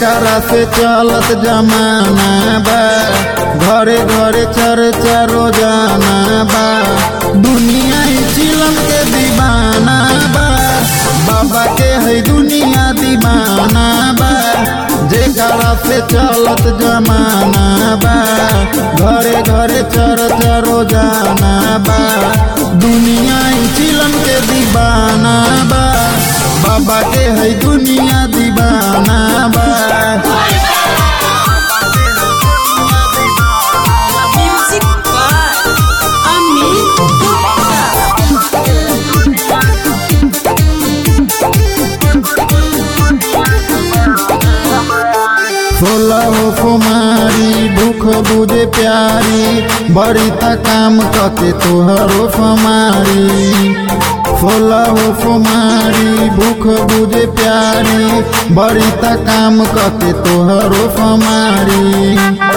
जेकरा से चलत जमाना बा घरे घरे चर्चा रोजाना बा दुनिया ही चिलम के दीवाना बा बाबा के है दुनिया दीवाना बा जेकरा से चलत जमाना बा घरे घरे चर्चा रोजाना बा दुनिया ही चिलम के दीवाना बा बाबा के है दुनिया दीवाना बा Music by Amit Gupta. सोलह कुमारी भूख बुझे प्यारी बड़ी त काम कते तोहरो फमारी सोलह कुमारी भूख बुझे प्यारी बड़ी त काम कते तोहरो फमारी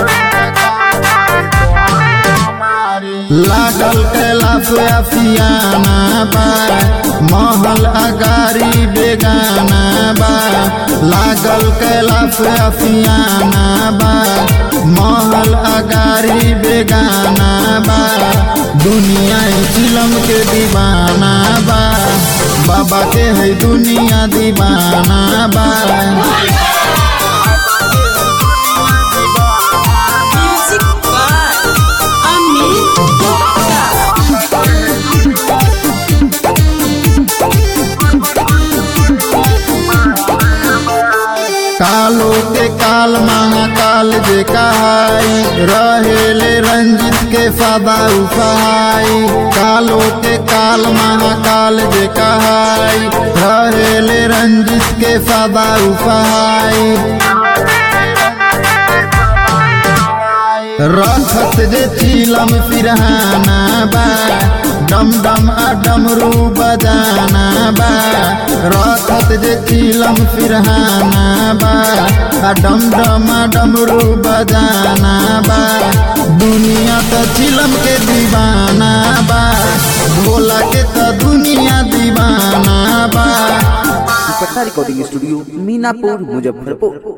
लागल कैलाश अफियाना बा महल अगारी बेगाना बा लागल कैलाश अफियाना बा महल अगारी बेगाना बा दुनिया चिलम के दीवाना बा बाबा के है दुनिया दीवाना बा Music by Amit Gupta. कालो के काल महाकाल जे कहाई रहेले रंजित के सदा उफाई कालो के काल महाकाल जे कहाई रहेले रंजित के सदा उफाई रखत जे चिलम फिरहाना बा डम डम आ डमरू बजाना बा रखत जे चिलम फिरहाना बा आ डम डम आ डमरू बजाना बा दुनिया त चिलम के दीवाना बा भोला के त दुनिया दीवाना बा पटना रिकॉर्डिंग स्टूडियो मीनापुर मुजफ्फरपुर